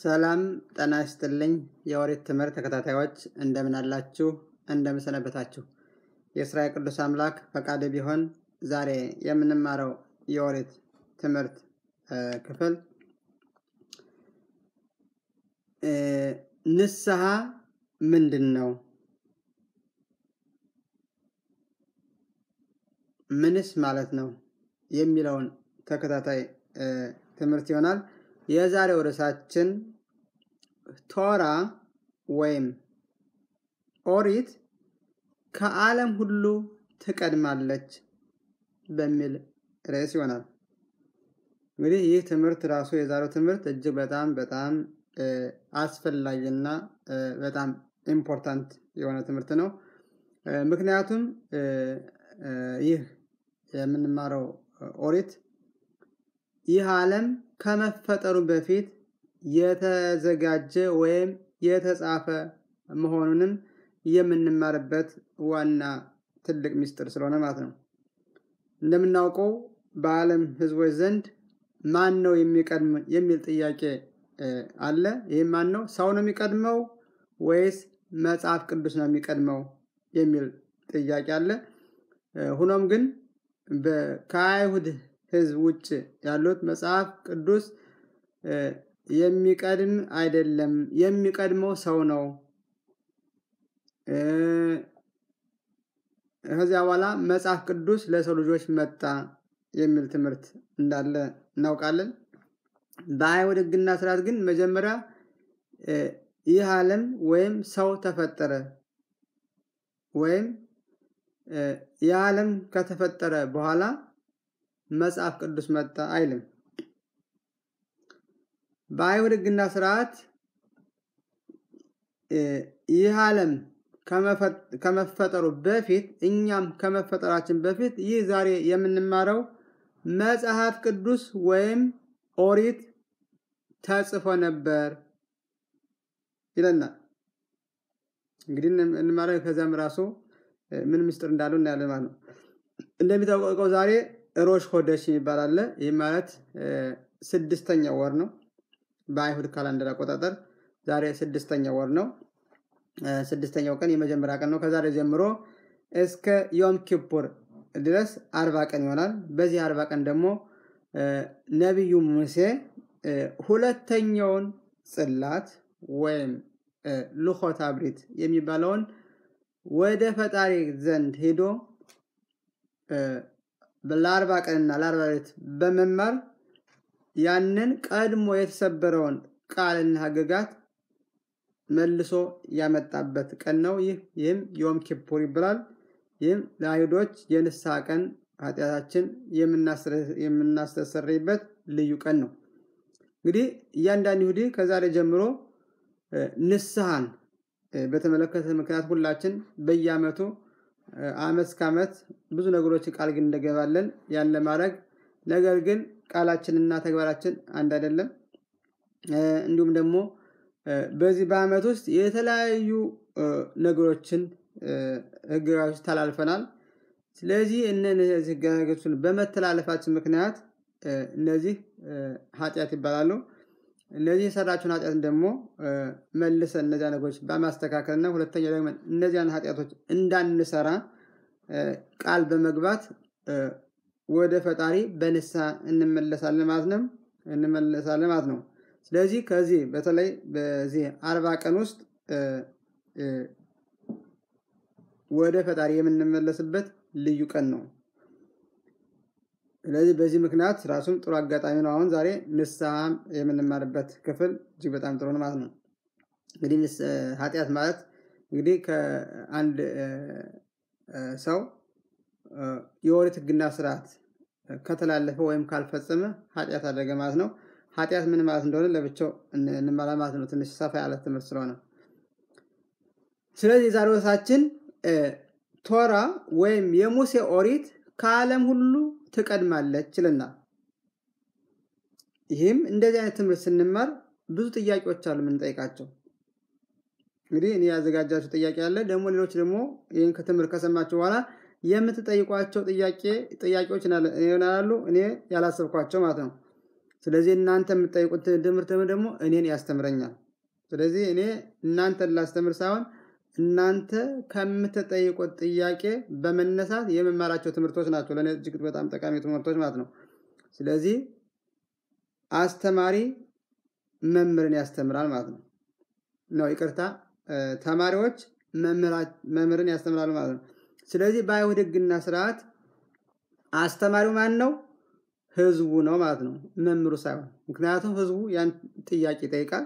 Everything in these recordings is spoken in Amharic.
ሰላም ጤና ይስጥልኝ። የኦሪት ትምህርት ተከታታዮች እንደምን አላችሁ? እንደምን ሰነበታችሁ? የእስራኤል ቅዱስ አምላክ ፈቃድ ቢሆን ዛሬ የምንማረው የኦሪት ትምህርት ክፍል ንስሐ ምንድን ነው? ምንስ ማለት ነው? የሚለውን ተከታታይ ትምህርት ይሆናል። የዛሬው ርዕሳችን ቶራ ወይም ኦሪት ከዓለም ሁሉ ትቀድማለች በሚል ርዕስ ይሆናል። እንግዲህ ይህ ትምህርት ራሱ የዛሬው ትምህርት እጅግ በጣም በጣም አስፈላጊና በጣም ኢምፖርታንት የሆነ ትምህርት ነው። ምክንያቱም ይህ የምንማረው ኦሪት ይህ ዓለም ከመፈጠሩ በፊት የተዘጋጀ ወይም የተጻፈ መሆኑንም የምንማርበት ዋና ትልቅ ምስጢር ስለሆነ ማለት ነው። እንደምናውቀው በዓለም ሕዝቦች ዘንድ ማን ነው የሚቀድም የሚል ጥያቄ አለ። ይህም ማን ነው? ሰው ነው የሚቀድመው ወይስ መጽሐፍ ቅዱስ ነው የሚቀድመው የሚል ጥያቄ አለ። ሆኖም ግን ከአይሁድ ህዝብ ውጭ ያሉት መጽሐፍ ቅዱስ የሚቀድም አይደለም፣ የሚቀድመው ሰው ነው። ከዚያ በኋላ መጽሐፍ ቅዱስ ለሰው ልጆች መጣ የሚል ትምህርት እንዳለ እናውቃለን። በአይሁድ ህግና ስርዓት ግን መጀመሪያ ይህ ዓለም ወይም ሰው ተፈጠረ ወይም ይህ ዓለም ከተፈጠረ በኋላ መጽሐፍ ቅዱስ መጣ አይልም። በአይሁድ ህግና ስርዓት ይህ ዓለም ከመፈጠሩ በፊት እኛም ከመፈጠራችን በፊት ይህ ዛሬ የምንማረው መጽሐፍ ቅዱስ ወይም ኦሪት ተጽፎ ነበር ይለናል። እንግዲህ እንማረው ከዚያም ራሱ ምን ምስጢር እንዳለው እናያለን ማለት ነው። እንደሚታወቀው ዛሬ ሮሽ ሆደሽ የሚባል አለ። ይህ ማለት ስድስተኛው ወር ነው። በአይሁድ ካላንደር አቆጣጠር ዛሬ ስድስተኛው ወር ነው። ስድስተኛው ቀን የመጀመሪያ ቀን ነው። ከዛሬ ጀምሮ እስከ ዮም ኪፑር ድረስ አርባ ቀን ይሆናል። በዚህ አርባ ቀን ደግሞ ነቢዩ ሙሴ ሁለተኛውን ጽላት ወይም ልኾት አብሪት የሚባለውን ወደ ፈጣሪ ዘንድ ሄዶ ለአርባ ቀንና ለአርባ ሌሊት በመማር ያንን ቀድሞ የተሰበረውን ቃልና ሕግጋት መልሶ ያመጣበት ቀን ነው። ይህ ይህም ዮም ኪፑር ይባላል። ይህም ለአይሁዶች የንስሐ ቀን ኃጢአታችን የምናስተሰርይበት ልዩ ቀን ነው። እንግዲህ እያንዳንድ ይሁዲ ከዛሬ ጀምሮ ንስሐን በተመለከተ ምክንያት ሁላችን በየዓመቱ ዓመት እስከ ዓመት ብዙ ነገሮችን ቃል ግን እንደገባለን ያን ለማድረግ ነገር ግን ቃላችንና ተግባራችን አንድ አይደለም። እንዲሁም ደግሞ በዚህ በዓመት ውስጥ የተለያዩ ነገሮችን ህግጋቶች ተላልፈናል። ስለዚህ እነዚህ ህግጋቶችን በመተላለፋችን ምክንያት እነዚህ ኃጢአት ይባላሉ። እነዚህ የሰራችውን ኃጢአትን ደግሞ መልሰን እነዚያ ነገሮች በማስተካከል እና ሁለተኛ ደግሞ እነዚያን ኃጢአቶች እንዳንሰራ ቃል በመግባት ወደ ፈጣሪ በንስሐ እንመለሳለን ማለት ነው እንመለሳለን ማለት ነው። ስለዚህ ከዚህ በተለይ በዚህ አርባ ቀን ውስጥ ወደ ፈጣሪ የምንመለስበት ልዩ ቀን ነው። ስለዚህ በዚህ ምክንያት ራሱም ጥሩ አጋጣሚ ነው። አሁን ዛሬ ንስሐ የምንማርበት ክፍል እጅግ በጣም ጥሩ ነው ማለት ነው። እንግዲህ ኃጢአት ማለት እንግዲህ ከአንድ ሰው የኦሪት ህግና ስርዓት ከተላለፈ ወይም ካልፈጸመ ኃጢአት አደረገ ማለት ነው። ኃጢአት ምን ማለት እንደሆነ ለብቻው እንማራ ማለት ነው። ትንሽ ሰፋ ያለ ትምህርት ስለሆነ ስለዚህ የዛሬው ርዕሳችን ቶራ ወይም የሙሴ ኦሪት ከዓለም ሁሉ ትቀድማለች ይለናል። ይህም እንደዚህ አይነት ትምህርት ስንማር ብዙ ጥያቄዎች አሉ የምንጠይቃቸው። እንግዲህ እኔ ያዘጋጃችሁ ጥያቄ አለ። ደግሞ ሌሎች ደግሞ ይህን ከትምህርት ከሰማችሁ በኋላ የምትጠይቋቸው ጥያቄ ጥያቄዎች ይሆናሉ እኔ ያላሰብኳቸው ማለት ነው። ስለዚህ እናንተ የምትጠይቁት ትምህርት ደግሞ እኔን ያስተምረኛል። ስለዚህ እኔ እናንተን ላስተምር ሳይሆን እናንተ ከምትጠይቁት ጥያቄ በመነሳት የመማራቸው ትምህርቶች ናቸው። ለእኔ እጅግ በጣም ጠቃሚ ትምህርቶች ማለት ነው። ስለዚህ አስተማሪ መምህርን ያስተምራል ማለት ነው። ነው ይቅርታ፣ ተማሪዎች መምህርን ያስተምራሉ ማለት ነው። ስለዚህ በአይሁድ ሕግና ስርዓት አስተማሪው ማን ነው? ህዝቡ ነው ማለት ነው፣ መምህሩ ሳይሆን። ምክንያቱም ህዝቡ ያን ጥያቄ ይጠይቃል።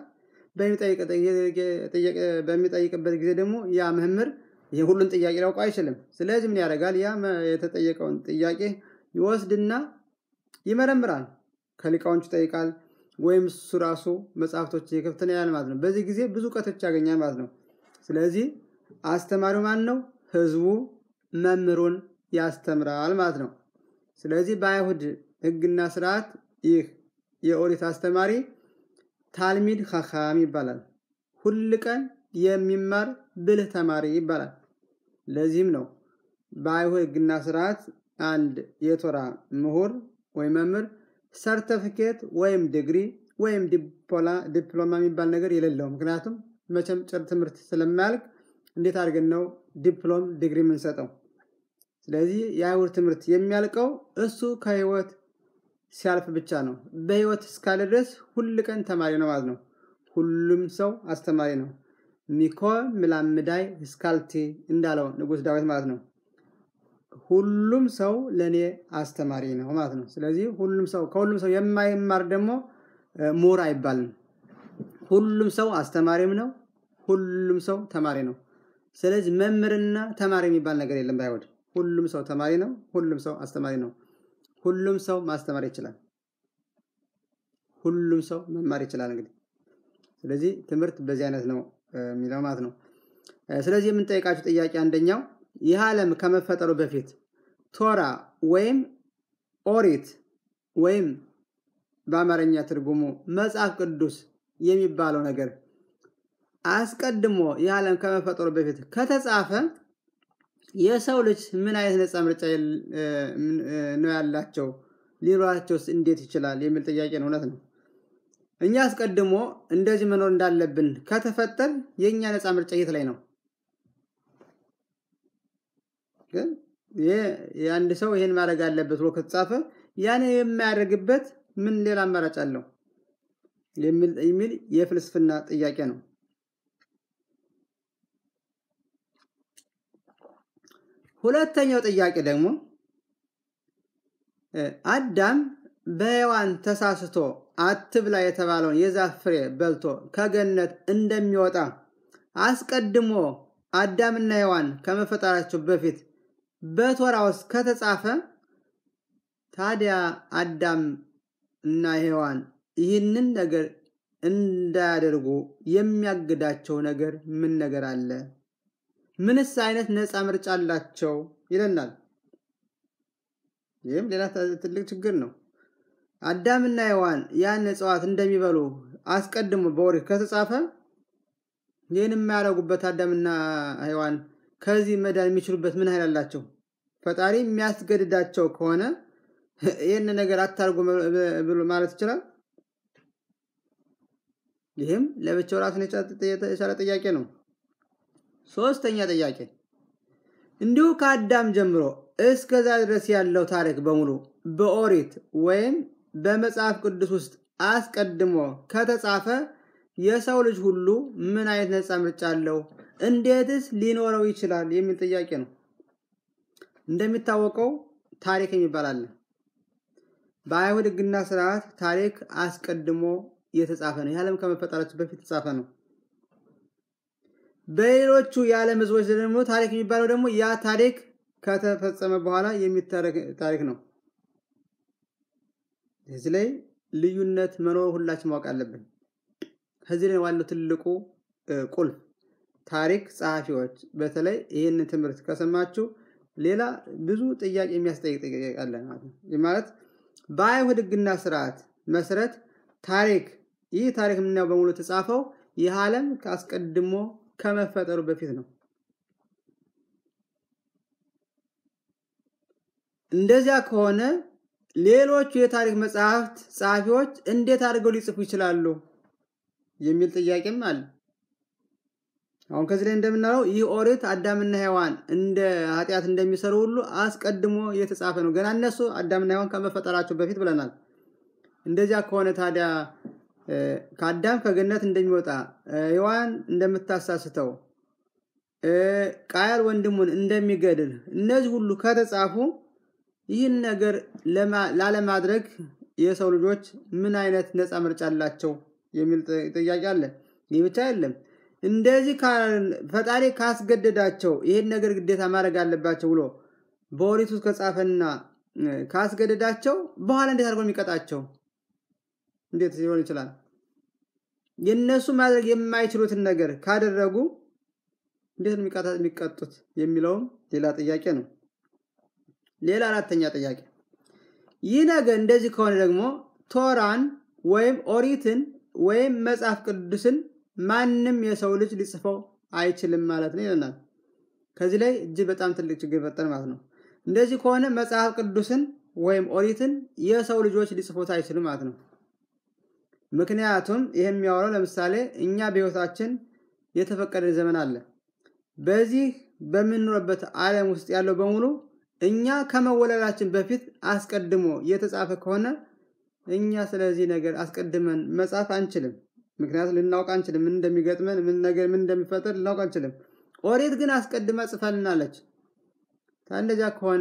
በሚጠይቅበት ጊዜ ደግሞ ያ መምህር ሁሉን ጥያቄ ሊያውቀው አይችልም። ስለዚህ ምን ያደርጋል? ያ የተጠየቀውን ጥያቄ ይወስድና ይመረምራል። ከሊቃዎቹ ይጠይቃል፣ ወይም እሱ ራሱ መጽሐፍቶች የከፍተኛ ያህል ማለት ነው። በዚህ ጊዜ ብዙ እውቀቶች ያገኛል ማለት ነው። ስለዚህ አስተማሪው ማን ነው? ህዝቡ መምህሩን ያስተምራል ማለት ነው። ስለዚህ በአይሁድ ህግና ስርዓት ይህ የኦሪት አስተማሪ ታልሚድ ኻኻም ይባላል። ሁል ቀን የሚማር ብልህ ተማሪ ይባላል። ለዚህም ነው በአይሁድ ህግና ስርዓት አንድ የቶራ ምሁር ወይም መምህር ሰርተፊኬት ወይም ዲግሪ ወይም ዲፕሎማ የሚባል ነገር የሌለው። ምክንያቱም መቼም ጭር ትምህርት ስለማያልቅ እንዴት አድርገን ነው ዲፕሎም ዲግሪ የምንሰጠው? ስለዚህ የአይሁድ ትምህርት የሚያልቀው እሱ ከህይወት ሲያልፍ ብቻ ነው። በህይወት እስካለ ድረስ ሁል ቀን ተማሪ ነው ማለት ነው። ሁሉም ሰው አስተማሪ ነው። ሚኮ ምላምዳይ እስካልቲ እንዳለው ንጉሥ ዳዊት ማለት ነው። ሁሉም ሰው ለእኔ አስተማሪ ነው ማለት ነው። ስለዚህ ሁሉም ሰው ከሁሉም ሰው የማይማር ደግሞ ምሁር አይባልም። ሁሉም ሰው አስተማሪም ነው። ሁሉም ሰው ተማሪ ነው። ስለዚህ መምህርና ተማሪ የሚባል ነገር የለም በአይሁድ። ሁሉም ሰው ተማሪ ነው። ሁሉም ሰው አስተማሪ ነው። ሁሉም ሰው ማስተማር ይችላል። ሁሉም ሰው መማር ይችላል። እንግዲህ ስለዚህ ትምህርት በዚህ አይነት ነው የሚለው ማለት ነው። ስለዚህ የምንጠይቃቸው ጥያቄ አንደኛው ይህ ዓለም ከመፈጠሩ በፊት ቶራ ወይም ኦሪት ወይም በአማርኛ ትርጉሙ መጽሐፍ ቅዱስ የሚባለው ነገር አስቀድሞ ይህ ዓለም ከመፈጠሩ በፊት ከተጻፈ የሰው ልጅ ምን አይነት ነፃ ምርጫ ነው ያላቸው? ሊኖራቸውስ እንዴት ይችላል? የሚል ጥያቄ ነው። እውነት ነው። እኛ አስቀድሞ እንደዚህ መኖር እንዳለብን ከተፈጠር የእኛ ነፃ ምርጫ የት ላይ ነው? ግን የአንድ ሰው ይህን ማድረግ አለበት ብሎ ከተጻፈ ያን የማያደርግበት ምን ሌላ አማራጭ አለው? የሚል የፍልስፍና ጥያቄ ነው። ሁለተኛው ጥያቄ ደግሞ አዳም በሔዋን ተሳስቶ አትብላ የተባለውን የዛፍ ፍሬ በልቶ ከገነት እንደሚወጣ አስቀድሞ አዳምና ሔዋን ከመፈጠራቸው በፊት በቶራ ውስጥ ከተጻፈ ታዲያ አዳም እና ሔዋን ይህንን ነገር እንዳያደርጉ የሚያግዳቸው ነገር ምን ነገር አለ? ምንስ አይነት ነፃ ምርጫ አላቸው ይለናል። ይህም ሌላ ትልቅ ችግር ነው። አዳምና ሔዋን ያን እጽዋት እንደሚበሉ አስቀድሞ በኦሪት ከተጻፈ ይህን የማያደርጉበት አዳምና ሔዋን ከዚህ መዳን የሚችሉበት ምን ኃይል አላቸው? ፈጣሪ የሚያስገድዳቸው ከሆነ ይህን ነገር አታርጉ ማለት ይችላል? ይህም ለብቻው ራሱን የቻለ ጥያቄ ነው። ሶስተኛ ጥያቄ እንዲሁ ከአዳም ጀምሮ እስከዛ ድረስ ያለው ታሪክ በሙሉ በኦሪት ወይም በመጽሐፍ ቅዱስ ውስጥ አስቀድሞ ከተጻፈ የሰው ልጅ ሁሉ ምን አይነት ነፃ ምርጫ አለው? እንዴትስ ሊኖረው ይችላል? የሚል ጥያቄ ነው። እንደሚታወቀው ታሪክ የሚባል አለ። በአይሁድ ሕግና ስርዓት ታሪክ አስቀድሞ የተጻፈ ነው። የዓለም ከመፈጠራችን በፊት የተጻፈ ነው። በሌሎቹ የዓለም ህዝቦች ደግሞ ታሪክ የሚባለው ደግሞ ያ ታሪክ ከተፈጸመ በኋላ የሚታረክ ታሪክ ነው። እዚህ ላይ ልዩነት መኖር ሁላችን ማወቅ አለብን። ከዚህ ላይ ዋለው ትልቁ ቁልፍ ታሪክ ጸሐፊዎች በተለይ ይህንን ትምህርት ከሰማችሁ ሌላ ብዙ ጥያቄ የሚያስጠይቅ ጥያቄ አለ ማለት ነው። ይህ ማለት በአይሁድ ሕግና ስርዓት መሰረት ታሪክ ይህ ታሪክ የምናየው በሙሉ የተጻፈው ይህ ዓለም አስቀድሞ ከመፈጠሩ በፊት ነው። እንደዚያ ከሆነ ሌሎቹ የታሪክ መጽሐፍት ጸሐፊዎች እንዴት አድርገው ሊጽፉ ይችላሉ የሚል ጥያቄም አለ። አሁን ከዚህ ላይ እንደምናለው ይህ ኦሪት አዳምና ሔዋን እንደ ኃጢአት እንደሚሰሩ ሁሉ አስቀድሞ የተጻፈ ነው። ገና እነሱ አዳምና ሔዋን ከመፈጠራቸው በፊት ብለናል። እንደዚያ ከሆነ ታዲያ ከአዳም ከገነት እንደሚወጣ ሔዋን እንደምታሳስተው ቃየል ወንድሙን እንደሚገድል እነዚህ ሁሉ ከተጻፉ ይህን ነገር ላለማድረግ የሰው ልጆች ምን አይነት ነፃ ምርጫ አላቸው የሚል ጥያቄ አለ። ይህ ብቻ አይደለም። እንደዚህ ፈጣሪ ካስገደዳቸው ይህን ነገር ግዴታ ማድረግ አለባቸው ብሎ በኦሪት ውስጥ ከጻፈና ካስገደዳቸው በኋላ እንዴት አድርጎ የሚቀጣቸው እንዴት ሊሆን ይችላል? የእነሱ ማድረግ የማይችሉትን ነገር ካደረጉ እንዴት ነው የሚቀጡት የሚለውም ሌላ ጥያቄ ነው። ሌላ አራተኛ ጥያቄ ይህ ነገር እንደዚህ ከሆነ ደግሞ ቶራን ወይም ኦሪትን ወይም መጽሐፍ ቅዱስን ማንም የሰው ልጅ ሊጽፈው አይችልም ማለት ነው ይለናል። ከዚህ ላይ እጅግ በጣም ትልቅ ችግር ይፈጠር ማለት ነው። እንደዚህ ከሆነ መጽሐፍ ቅዱስን ወይም ኦሪትን የሰው ልጆች ሊጽፉት አይችልም ማለት ነው። ምክንያቱም ይህ የሚያወራው ለምሳሌ እኛ በሕይወታችን የተፈቀደ ዘመን አለ። በዚህ በምንኖርበት ዓለም ውስጥ ያለው በሙሉ እኛ ከመወለዳችን በፊት አስቀድሞ የተጻፈ ከሆነ እኛ ስለዚህ ነገር አስቀድመን መጻፍ አንችልም። ምክንያቱም ልናውቅ አንችልም። ምን እንደሚገጥመን ምን ነገር ምን እንደሚፈጠር ልናውቅ አንችልም። ኦሪት ግን አስቀድማ ጽፋልናለች። እንደዚያ ከሆነ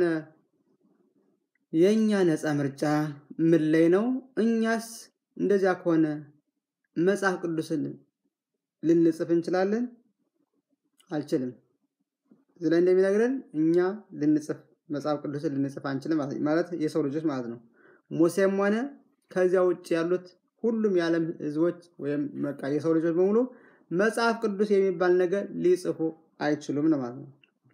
የእኛ ነፃ ምርጫ ምን ላይ ነው? እኛስ እንደዚያ ከሆነ መጽሐፍ ቅዱስን ልንጽፍ እንችላለን? አልችልም። እዚህ ላይ እንደሚነግረን እኛ ልንጽፍ መጽሐፍ ቅዱስን ልንጽፍ አንችልም ማለት የሰው ልጆች ማለት ነው። ሙሴም ሆነ ከዚያ ውጭ ያሉት ሁሉም የዓለም ሕዝቦች ወይም በቃ የሰው ልጆች በሙሉ መጽሐፍ ቅዱስ የሚባል ነገር ሊጽፉ አይችሉም ነው ማለት ነው።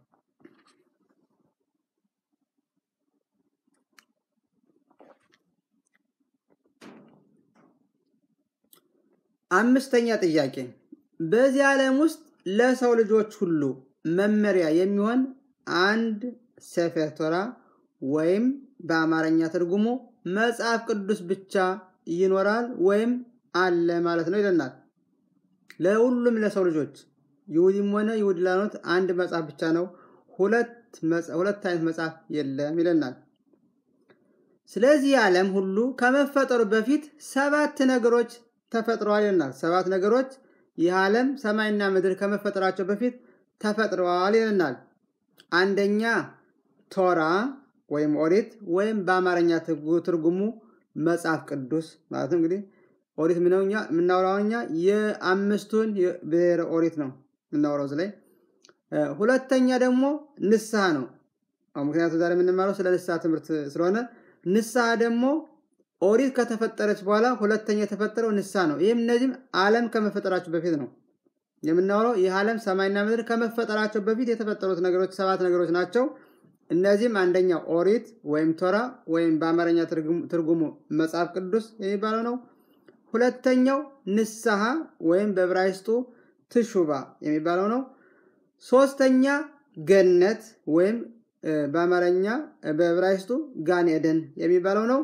አምስተኛ ጥያቄ በዚህ ዓለም ውስጥ ለሰው ልጆች ሁሉ መመሪያ የሚሆን አንድ ሰፌር ቶራ ወይም በአማርኛ ትርጉሙ መጽሐፍ ቅዱስ ብቻ ይኖራል ወይም አለ ማለት ነው ይለናል። ለሁሉም ለሰው ልጆች ይሁዲም ሆነ ይሁዲ ላልሆኑት አንድ መጽሐፍ ብቻ ነው፣ ሁለት አይነት መጽሐፍ የለም ይለናል። ስለዚህ ዓለም ሁሉ ከመፈጠሩ በፊት ሰባት ነገሮች ተፈጥረዋል ይለናል። ሰባት ነገሮች ይህ ዓለም ሰማይና ምድር ከመፈጠራቸው በፊት ተፈጥረዋል ይለናል። አንደኛ ቶራ ወይም ኦሪት ወይም በአማርኛ ትርጉሙ መጽሐፍ ቅዱስ ማለት ነው። እንግዲህ ኦሪት የምናወራው እኛ የአምስቱን ብሔረ ኦሪት ነው የምናወራው እዚህ ላይ። ሁለተኛ ደግሞ ንስሐ ነው። ምክንያቱም ዛሬ የምንማረው ስለ ንስሐ ትምህርት ስለሆነ ንስሐ ደግሞ ኦሪት ከተፈጠረች በኋላ ሁለተኛ የተፈጠረው ንስሐ ነው። ይህም እነዚህም ዓለም ከመፈጠራቸው በፊት ነው የምናወራው። ይህ ዓለም ሰማይና ምድር ከመፈጠራቸው በፊት የተፈጠሩት ነገሮች ሰባት ነገሮች ናቸው። እነዚህም አንደኛው ኦሪት ወይም ቶራ ወይም በአማርኛ ትርጉሙ መጽሐፍ ቅዱስ የሚባለው ነው። ሁለተኛው ንስሐ ወይም በዕብራይስጡ ትሹባ የሚባለው ነው። ሶስተኛ ገነት ወይም በአማርኛ በዕብራይስጡ ጋን ኤደን የሚባለው ነው።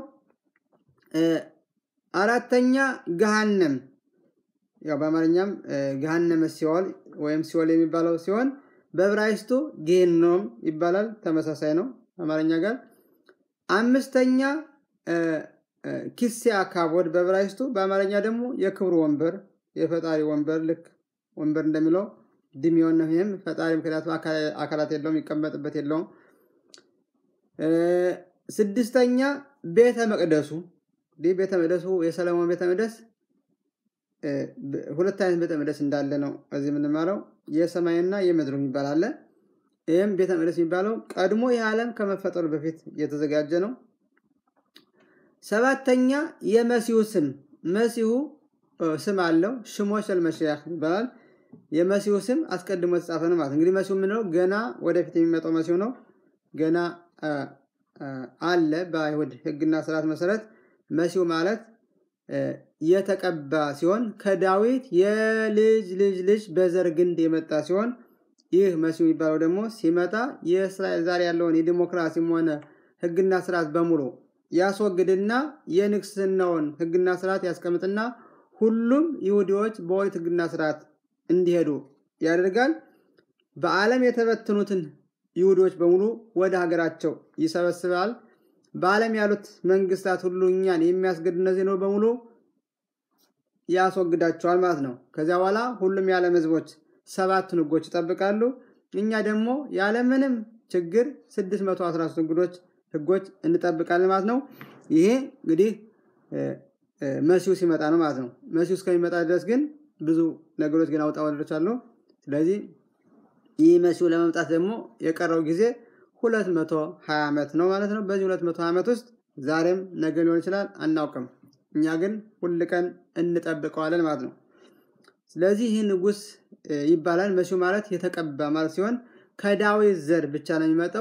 አራተኛ ገሃነም ያው በአማርኛም ገሃነመ ሲኦል ወይም ሲኦል የሚባለው ሲሆን በዕብራይስጡ ጌኖም ይባላል። ተመሳሳይ ነው አማርኛ ጋር። አምስተኛ ኪሲያ ካቦድ በዕብራይስጡ፣ በአማርኛ ደግሞ የክብሩ ወንበር የፈጣሪ ወንበር ልክ ወንበር እንደሚለው ድሚዮን ነው። ይህም ፈጣሪ ምክንያቱም አካላት የለውም፣ የሚቀመጥበት የለውም። ስድስተኛ ቤተ መቅደሱ ይህ ቤተ መቅደሱ የሰለሞን ቤተ መቅደስ ሁለት አይነት ቤተ መቅደስ እንዳለ ነው እዚህ የምንማረው የሰማይና የምድሩ የሚባል አለ። ይህም ቤተ መቅደስ የሚባለው ቀድሞ ይህ ዓለም ከመፈጠሩ በፊት የተዘጋጀ ነው። ሰባተኛ የመሲሁ ስም መሲሁ ስም አለው። ሽሞሸል መሽያህ ይባላል። የመሲሁ ስም አስቀድሞ የተጻፈ ነው ማለት እንግዲህ መሲሁ የምንለው ገና ወደፊት የሚመጣው መሲሁ ነው። ገና አለ በአይሁድ ሕግና ስርዓት መሰረት መሲሁ ማለት የተቀባ ሲሆን ከዳዊት የልጅ ልጅ ልጅ በዘር ግንድ የመጣ ሲሆን ይህ መሲሁ የሚባለው ደግሞ ሲመጣ የእስራኤል ዛሬ ያለውን የዲሞክራሲም ሆነ ሕግና ስርዓት በሙሉ ያስወግድና የንግስናውን ሕግና ስርዓት ያስቀምጥና ሁሉም ይሁዲዎች በኦሪት ሕግና ስርዓት እንዲሄዱ ያደርጋል። በዓለም የተበተኑትን ይሁዲዎች በሙሉ ወደ ሀገራቸው ይሰበስባል። በዓለም ያሉት መንግስታት ሁሉ እኛን የሚያስገድዱ እነዚህ ነው በሙሉ ያስወግዳቸዋል ማለት ነው። ከዚያ በኋላ ሁሉም የዓለም ህዝቦች ሰባቱን ህጎች ይጠብቃሉ። እኛ ደግሞ ያለምንም ችግር 613 ህጎች ህጎች እንጠብቃለን ማለት ነው። ይሄ እንግዲህ መሲሁ ሲመጣ ነው ማለት ነው። መሲሁ እስከሚመጣ ድረስ ግን ብዙ ነገሮች ግን አውጣ ወረዶች አሉ። ስለዚህ ይህ መሲሁ ለመምጣት ደግሞ የቀረው ጊዜ 220 ዓመት ነው ማለት ነው። በዚህ 220 ዓመት ውስጥ ዛሬም ነገ ሊሆን ይችላል አናውቅም። እኛ ግን ሁል ቀን እንጠብቀዋለን ማለት ነው። ስለዚህ ይህ ንጉስ ይባላል። መሲሁ ማለት የተቀባ ማለት ሲሆን ከዳዊት ዘር ብቻ ነው የሚመጣው።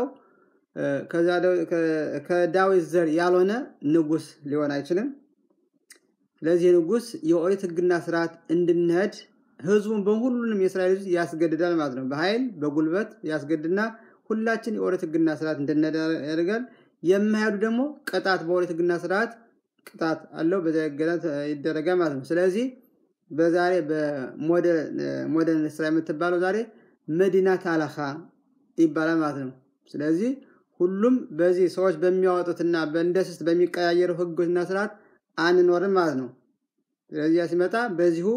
ከዳዊት ዘር ያልሆነ ንጉስ ሊሆን አይችልም። ስለዚህ ንጉስ የኦሪት ህግና ስርዓት እንድንሄድ ህዝቡን በሁሉንም የእስራኤል ህዝብ ያስገድዳል ማለት ነው። በኃይል በጉልበት ያስገድድና ሁላችን የኦሪት ህግና ስርዓት እንድንሄድ ያደርጋል። የማይሄዱ ደግሞ ቅጣት በኦሪት ህግና ስርዓት ቅጣት አለው። በዚያ ይደረጋል ማለት ነው። ስለዚህ በዛሬ በሞደርን እስራኤል የምትባለው ዛሬ መዲናት አለኻ ይባላል ማለት ነው። ስለዚህ ሁሉም በዚህ ሰዎች በሚያወጡትና በእንደስስት በሚቀያየሩ ህጎችና ስርዓት አንኖርም ማለት ነው። ስለዚህ ሲመጣ በዚሁ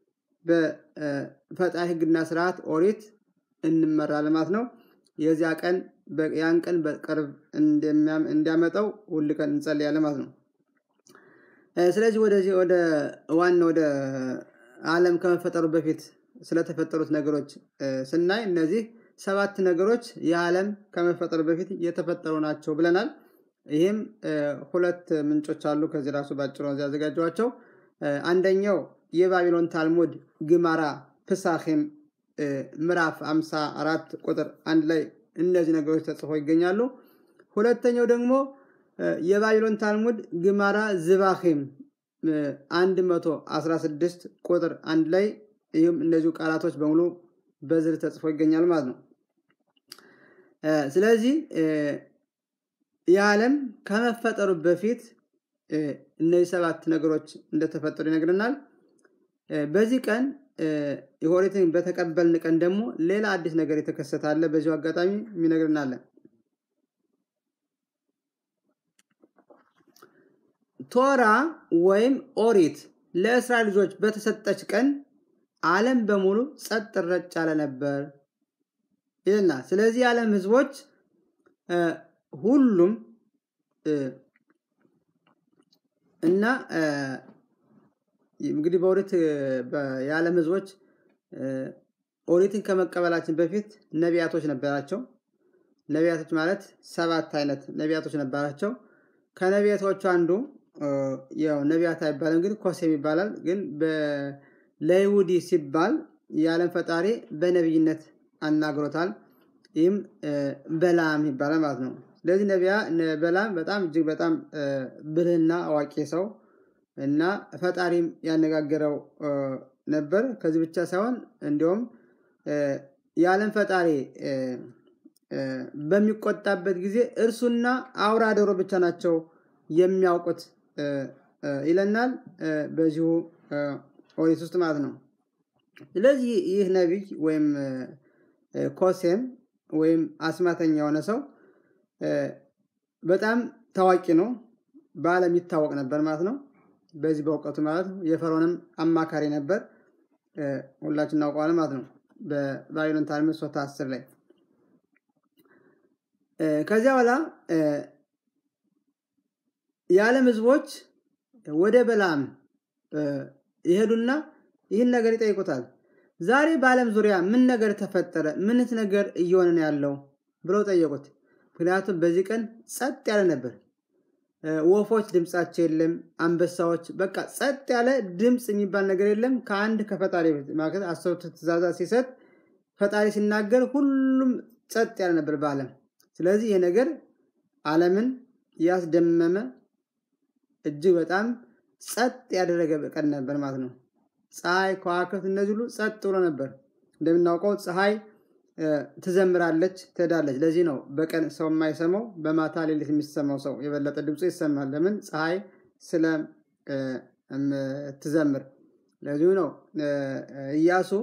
በፈጣሪ ህግና ስርዓት ኦሪት እንመራለን ማለት ነው። የዚያ ቀን ያን ቀን በቅርብ እንዲያመጣው ሁል ቀን እንጸልያለን ማለት ነው። ስለዚህ ወደዚህ ወደ ዋና ወደ ዓለም ከመፈጠሩ በፊት ስለተፈጠሩት ነገሮች ስናይ እነዚህ ሰባት ነገሮች የዓለም ከመፈጠሩ በፊት የተፈጠሩ ናቸው ብለናል። ይህም ሁለት ምንጮች አሉ። ከዚህ ራሱ ባጭሩ ያዘጋጀዋቸው አንደኛው የባቢሎን ታልሙድ ግማራ ፕሳኺም ምዕራፍ 54 ቁጥር አንድ ላይ እነዚህ ነገሮች ተጽፎ ይገኛሉ። ሁለተኛው ደግሞ የባቢሎን ታልሙድ ግማራ ዝባኺም 116 ቁጥር አንድ ላይ ይህም እነዚሁ ቃላቶች በሙሉ በዝር ተጽፎ ይገኛል ማለት ነው። ስለዚህ የዓለም ከመፈጠሩ በፊት እነዚህ ሰባት ነገሮች እንደተፈጠሩ ይነግረናል። በዚህ ቀን የኦሪትን በተቀበልን ቀን ደግሞ ሌላ አዲስ ነገር የተከሰተ አለ። በዚሁ አጋጣሚ የሚነግርናለን። ቶራ ወይም ኦሪት ለእስራኤል ልጆች በተሰጠች ቀን ዓለም በሙሉ ጸጥ ረጭ ያለ ነበር ይልና ስለዚህ የዓለም ህዝቦች ሁሉም እና እንግዲህ በኦሪት የዓለም ህዝቦች ኦሪትን ከመቀበላችን በፊት ነቢያቶች ነበራቸው። ነቢያቶች ማለት ሰባት አይነት ነቢያቶች ነበራቸው። ከነቢያቶቹ አንዱ ያው ነቢያት አይባልም፣ ግን ኮሴም ይባላል። ግን ለይሁዲ ሲባል የዓለም ፈጣሪ በነቢይነት አናግሮታል። ይህም በላም ይባላል ማለት ነው። ስለዚህ ነቢያ በላም በጣም እጅግ በጣም ብልህና አዋቂ ሰው እና ፈጣሪም ያነጋገረው ነበር። ከዚህ ብቻ ሳይሆን እንዲሁም የዓለም ፈጣሪ በሚቆጣበት ጊዜ እርሱና አውራ ዶሮ ብቻ ናቸው የሚያውቁት ይለናል በዚሁ ኦሪት ውስጥ ማለት ነው። ስለዚህ ይህ ነቢይ ወይም ኮሴም ወይም አስማተኛ የሆነ ሰው በጣም ታዋቂ ነው። በዓለም ይታወቅ ነበር ማለት ነው። በዚህ በእውቀቱ ማለት ነው። የፈርዖንም አማካሪ ነበር። ሁላችን እናውቀዋለን ማለት ነው። በባቢሎን ታልሙድ ሶታ አስር ላይ ከዚያ በኋላ የዓለም ህዝቦች ወደ በላም ይሄዱና ይህን ነገር ይጠይቁታል። ዛሬ በዓለም ዙሪያ ምን ነገር ተፈጠረ? ምንስ ነገር እየሆነ ነው ያለው ብለው ጠየቁት። ምክንያቱም በዚህ ቀን ጸጥ ያለ ነበር። ወፎች ድምፃቸው የለም። አንበሳዎች በቃ ጸጥ ያለ ድምፅ የሚባል ነገር የለም። ከአንድ ከፈጣሪ ማለት አስርቱ ትእዛዛት ሲሰጥ ፈጣሪ ሲናገር ሁሉም ጸጥ ያለ ነበር በዓለም። ስለዚህ ይህ ነገር ዓለምን ያስደመመ እጅግ በጣም ጸጥ ያደረገ ቀን ነበር ማለት ነው። ፀሐይ፣ ከዋክብት እነዚህ ሁሉ ጸጥ ብሎ ነበር። እንደምናውቀው ፀሐይ ትዘምራለች፣ ትሄዳለች። ለዚህ ነው በቀን ሰው የማይሰማው በማታ ሌሊት የሚሰማው ሰው የበለጠ ድምፁ ይሰማል። ለምን? ፀሐይ ስለምትዘምር። ለዚሁ ነው ኢያሱ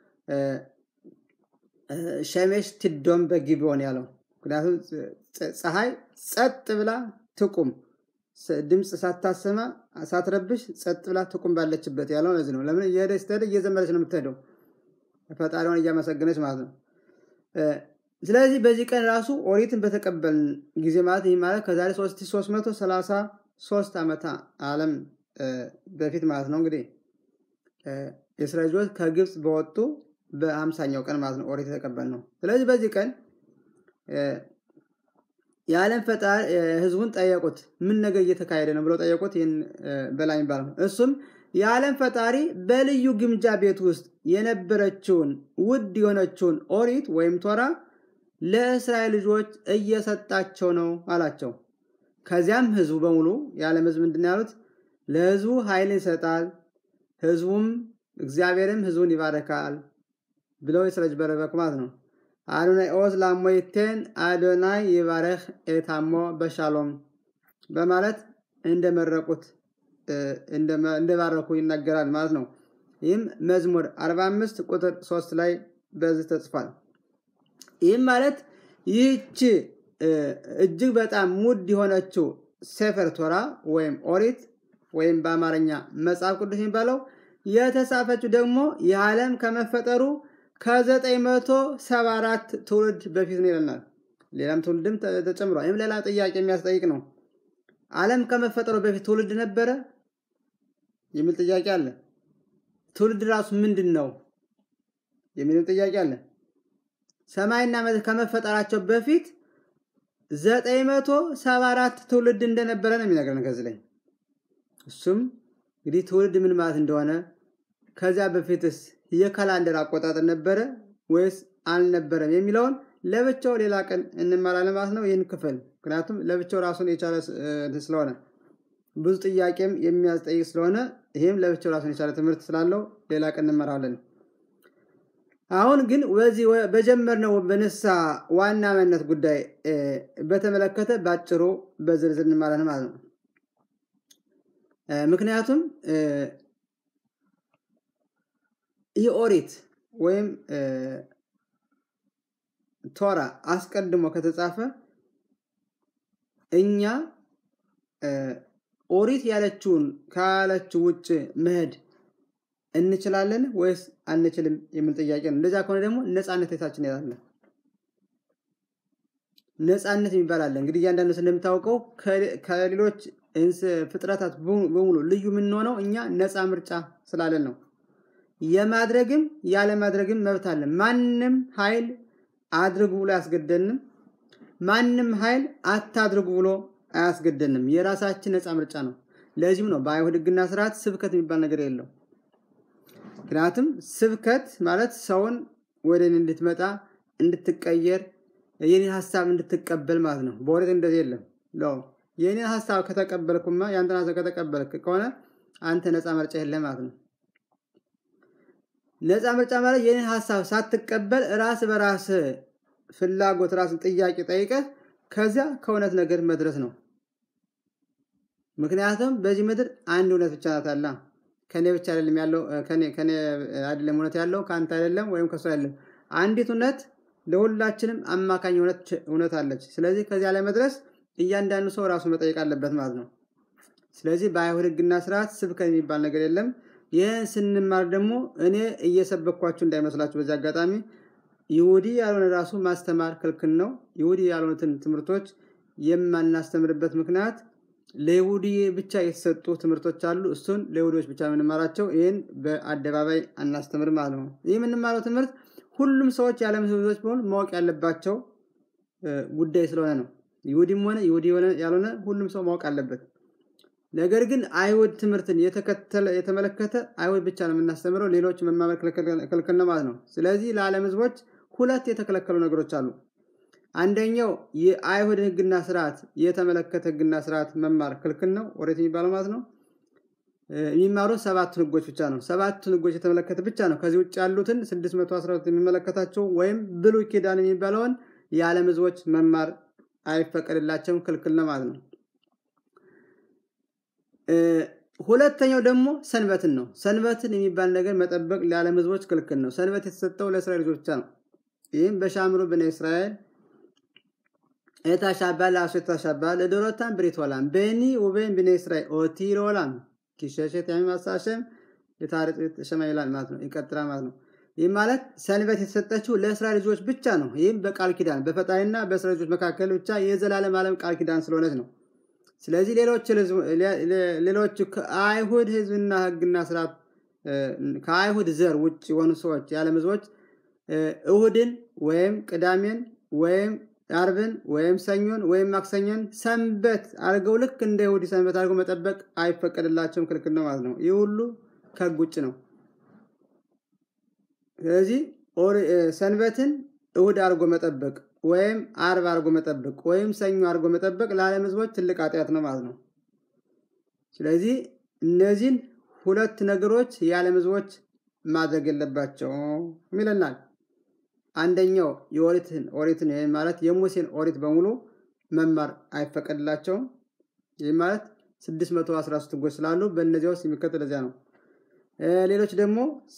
ሸሜሽ ትዶም በጊቢዮን ያለው። ምክንያቱም ፀሐይ ጸጥ ብላ ትቁም፣ ድምፅ ሳታሰማ ሳትረብሽ ጸጥ ብላ ትቁም ባለችበት ያለው ለዚህ ነው። ለምን? እየሄደች ስትሄድ እየዘመረች ነው የምትሄደው፣ ፈጣሪዋን እያመሰገነች ማለት ነው። ስለዚህ በዚህ ቀን ራሱ ኦሪትን በተቀበልን ጊዜ ማለት ይህ ማለት ከዛሬ 3333 ዓመት ዓለም በፊት ማለት ነው እንግዲህ የእስራኤል ልጆች ከግብፅ በወጡ በአምሳኛው ቀን ማለት ነው ኦሪት የተቀበል ነው። ስለዚህ በዚህ ቀን የዓለም ፈጣሪ ህዝቡን ጠየቁት፣ ምን ነገር እየተካሄደ ነው ብለው ጠየቁት። ይህን በላይ የሚባለው እሱም የዓለም ፈጣሪ በልዩ ግምጃ ቤት ውስጥ የነበረችውን ውድ የሆነችውን ኦሪት ወይም ቶራ ለእስራኤል ልጆች እየሰጣቸው ነው አላቸው። ከዚያም ህዝቡ በሙሉ የዓለም ህዝብ ምንድን ያሉት ለህዝቡ ኃይል ይሰጣል፣ ህዝቡም እግዚአብሔርም ህዝቡን ይባረካል ብለው የስረጅ በረበኩ ማለት ነው። አዶናይ ኦዝ ላሞይቴን አዶናይ ይባረክ ኤታሞ በሻሎም በማለት እንደመረቁት እንደባረኩ ይናገራል ማለት ነው። ይህም መዝሙር 45 ቁጥር 3 ላይ በዚህ ተጽፏል። ይህም ማለት ይህች እጅግ በጣም ውድ የሆነችው ሴፈር ቶራ ወይም ኦሪት ወይም በአማርኛ መጽሐፍ ቅዱስ የሚባለው የተጻፈችው ደግሞ የዓለም ከመፈጠሩ ከ974 ትውልድ በፊት ነው ይለናል። ሌላም ትውልድም ተጨምሯል። ይህም ሌላ ጥያቄ የሚያስጠይቅ ነው። ዓለም ከመፈጠሩ በፊት ትውልድ ነበረ የሚል ጥያቄ አለ። ትውልድ ራሱ ምንድን ነው የሚልም ጥያቄ አለ። ሰማይና ምድር ከመፈጠራቸው በፊት 974 ትውልድ እንደነበረ ነው የሚነግረን ከዚህ ላይ እሱም እንግዲህ ትውልድ ምን ማለት እንደሆነ ከዚያ በፊትስ የካላንደር አቆጣጠር ነበረ ወይስ አልነበረም የሚለውን ለብቻው ሌላ ቀን እንማራለን ማለት ነው። ይህን ክፍል ምክንያቱም ለብቻው ራሱን የቻለ ስለሆነ ብዙ ጥያቄም የሚያስጠይቅ ስለሆነ ይህም ለብቻው ራሱን የቻለ ትምህርት ስላለው ሌላ ቀን እንመራለን። አሁን ግን በዚህ በጀመርነው በንስሐ ዋና መነት ጉዳይ በተመለከተ ባጭሩ በዝርዝር እንማራለን ማለት ነው። ምክንያቱም ይህ ኦሪት ወይም ቶራ አስቀድሞ ከተጻፈ እኛ ኦሪት ያለችውን ካለችው ውጭ መሄድ እንችላለን ወይስ አንችልም የሚል ጥያቄ ነው። እንደዚያ ከሆነ ደግሞ ነፃነት የታችን ያለ ነፃነት የሚባል አለ። እንግዲህ እያንዳንዱ እንደምታውቀው ከሌሎች ፍጥረታት በሙሉ ልዩ የምንሆነው እኛ ነፃ ምርጫ ስላለን ነው። የማድረግም ያለማድረግም መብት አለ። ማንም ኃይል አድርጉ ብሎ አያስገደንም። ማንም ኃይል አታድርጉ ብሎ አያስገደንም። የራሳችን ነፃ ምርጫ ነው። ለዚህም ነው በአይሁድ ሕግና ስርዓት ስብከት የሚባል ነገር የለው። ምክንያቱም ስብከት ማለት ሰውን ወደ እኔ እንድትመጣ እንድትቀየር፣ የኔን ሀሳብ እንድትቀበል ማለት ነው። በኦሪት እንደዚህ የለም። የኔን ሀሳብ ከተቀበልኩማ የአንተን ሀሳብ ከተቀበልክ ከሆነ አንተ ነፃ ምርጫ የለም ማለት ነው። ነፃ ምርጫ ማለት የኔን ሀሳብ ሳትቀበል ራስ በራስ ፍላጎት ራስን ጥያቄ ጠይቀህ ከዚያ ከእውነት ነገር መድረስ ነው። ምክንያቱም በዚህ ምድር አንድ እውነት ብቻ ናት አላ ከኔ ብቻ አይደለም ያለው ከኔ አይደለም እውነት ያለው ከአንተ አይደለም ወይም ከሱ አይደለም። አንዲት እውነት ለሁላችንም አማካኝ እውነት አለች። ስለዚህ ከዚያ ላይ መድረስ እያንዳንዱ ሰው ራሱ መጠየቅ አለበት ማለት ነው። ስለዚህ በአይሁድ ሕግና ስርዓት ስብከት የሚባል ነገር የለም። ይህን ስንማር ደግሞ እኔ እየሰበኳችሁ እንዳይመስላችሁ በዚህ አጋጣሚ ይሁዲ ያልሆነ ራሱ ማስተማር ክልክል ነው። ይሁዲ ያልሆኑትን ትምህርቶች የማናስተምርበት ምክንያት ለይሁዲ ብቻ የተሰጡ ትምህርቶች አሉ። እሱን ለይሁዲዎች ብቻ የምንማራቸው፣ ይህን በአደባባይ አናስተምር ማለት ነው። ይህ የምንማረው ትምህርት ሁሉም ሰዎች የዓለም ህዝቦች በሆኑ ማወቅ ያለባቸው ጉዳይ ስለሆነ ነው። ይሁዲም ሆነ ይሁዲ ያልሆነ ሁሉም ሰው ማወቅ አለበት። ነገር ግን አይሁድ ትምህርትን የተከተለ የተመለከተ አይሁድ ብቻ ነው የምናስተምረው፣ ሌሎች መማመር ክልክል ነው ማለት ነው። ስለዚህ ለዓለም ህዝቦች ሁለት የተከለከሉ ነገሮች አሉ። አንደኛው የአይሁድ ህግና ስርዓት የተመለከተ ህግና ስርዓት መማር ክልክል ነው፣ ኦሪት የሚባለው ማለት ነው። የሚማሩ ሰባቱን ህጎች ብቻ ነው። ሰባቱን ህጎች የተመለከተ ብቻ ነው። ከዚህ ውጭ ያሉትን 612 የሚመለከታቸው ወይም ብሉይ ኪዳን የሚባለውን የዓለም ህዝቦች መማር አይፈቀድላቸውም፣ ክልክል ነው ማለት ነው። ሁለተኛው ደግሞ ሰንበትን ነው። ሰንበትን የሚባል ነገር መጠበቅ ለዓለም ህዝቦች ክልክል ነው። ሰንበት የተሰጠው ለእስራኤል ልጆች ብቻ ነው። ይህም በሻምሩ ብነ እስራኤል ኤታሻባ ለአሶ ኤታሻባ ለዶሮታን ብሪት ወላም በኒ ውቤን ብነ እስራኤል ኦቲር ወላም ኪሸሸት የሚማሳሸም የታሪክ ሸማ ይላል ማለት ነው። ይቀጥላል ማለት ነው። ይህም ማለት ሰንበት የተሰጠችው ለእስራኤል ልጆች ብቻ ነው። ይህም በቃል ኪዳን በፈጣሪና በእስራኤል ልጆች መካከል ብቻ የዘላለም ዓለም ቃል ኪዳን ስለሆነች ነው። ስለዚህ ሌሎች ከአይሁድ ህዝብና ህግና ስርዓት ከአይሁድ ዘር ውጭ የሆኑ ሰዎች የዓለም ህዝቦች እሁድን ወይም ቅዳሜን ወይም አርብን ወይም ሰኞን ወይም ማክሰኞን ሰንበት አድርገው ልክ እንደ ይሁዲ ሰንበት አድርገው መጠበቅ አይፈቀድላቸውም፣ ክልክል ነው ማለት ነው። ይህ ሁሉ ከህግ ውጭ ነው። ስለዚህ ሰንበትን እሁድ አድርጎ መጠበቅ ወይም አርብ አድርጎ መጠበቅ ወይም ሰኞ አድርጎ መጠበቅ ለዓለም ህዝቦች ትልቅ ኃጢአት ነው ማለት ነው። ስለዚህ እነዚህን ሁለት ነገሮች የዓለም ህዝቦች ማድረግ የለባቸውም ይለናል። አንደኛው የኦሪትን ኦሪትን ማለት የሙሴን ኦሪት በሙሉ መማር አይፈቀድላቸውም። ይህ ማለት 613 ህጎች ስላሉ በእነዚያ ውስጥ የሚከተል እዚያ ነው። ሌሎች ደግሞ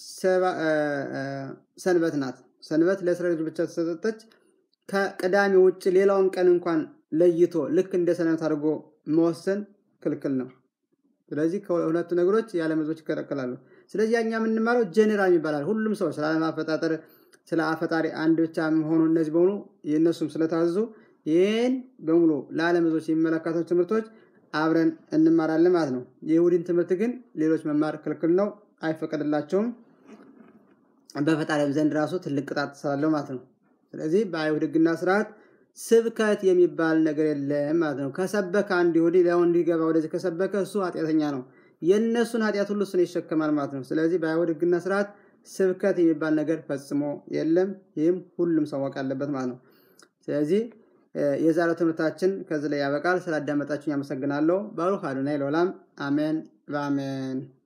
ሰንበት ናት። ሰንበት ለእስራኤል ብቻ ተሰጠች። ከቅዳሜ ውጭ ሌላውን ቀን እንኳን ለይቶ ልክ እንደ ሰንበት አድርጎ መወሰን ክልክል ነው። ስለዚህ ከሁለቱ ነገሮች የዓለም ህዝቦች ይከለከላሉ። ስለዚህ ያኛ የምንማረው ጀኔራል ይባላል። ሁሉም ሰው ስለ ዓለም አፈጣጠር ስለ አፈጣሪ አንድ ብቻ መሆኑ እነዚህ በሙሉ የእነሱም ስለታዘዙ ይህን በሙሉ ለዓለም ህዝቦች የሚመለከታቸው ትምህርቶች አብረን እንማራለን ማለት ነው። የይሁዲን ትምህርት ግን ሌሎች መማር ክልክል ነው፣ አይፈቀድላቸውም። በፈጣሪም ዘንድ ራሱ ትልቅ ቅጣት ስላለው ማለት ነው። ስለዚህ በአይሁድ ህግና ስርዓት ስብከት የሚባል ነገር የለም ማለት ነው። ከሰበከ አንድ ይሁዲ ሊያው እንዲገባ ወደዚህ ከሰበከ እሱ ኃጢአተኛ ነው። የእነሱን ኃጢአት ሁሉ እሱን ይሸከማል ማለት ነው። ስለዚህ በአይሁድ ህግና ስርዓት ስብከት የሚባል ነገር ፈጽሞ የለም። ይህም ሁሉም ሰው ማወቅ አለበት ማለት ነው። ስለዚህ የዛሬው ትምህርታችን ከዚህ ላይ ያበቃል። ስላዳመጣችሁኝ አመሰግናለሁ። ባሩክ አዶናይ ለዓለም አሜን በአሜን